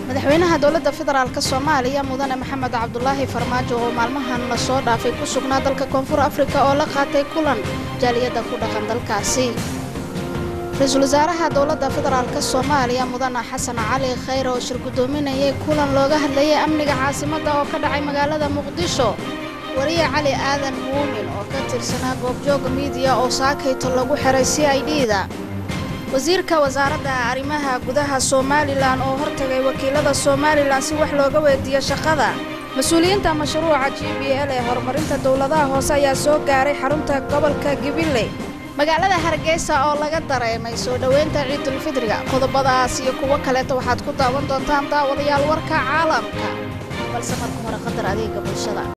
madaxweynaha dowladda federaalk soomaaliya mudane maxamed cabdulaahi farmaajo oo maalmahan lasoo dhaafay ku sugnaa dalka koonfur afrika oo la qaatay kulan jaaliyadda ku dhaqan dalkaasi ra-iisul wasaaraha dowladda federaalk soomaaliya mudane xasan cali khayre oo shir guddoominayay kulan looga hadlayay amniga caasimadda oo ka dhacay magaalada muqdisho wariye cali aadan muumin oo ka tirsanaa goobjooga miidiya oo saakayto lagu xiray c i d da wasiirka wasaaradda arrimaha gudaha somalilan oo hortagay wakiilada somalilan si wax looga weydiiyo shaqada mas-uuliyiinta mashruuca g b l ee horumarinta dowladaha hoose ayaa soo gaaray xarunta gobolka gabiley magaalada hargeysa oo laga dareemay soo dhoweynta ciidulfidriga qodobadaas iyo kuwo kaleeta waxaad ku daawan doontaan daawadayaal warka caalamka balse marka hore qadar adeega bulshada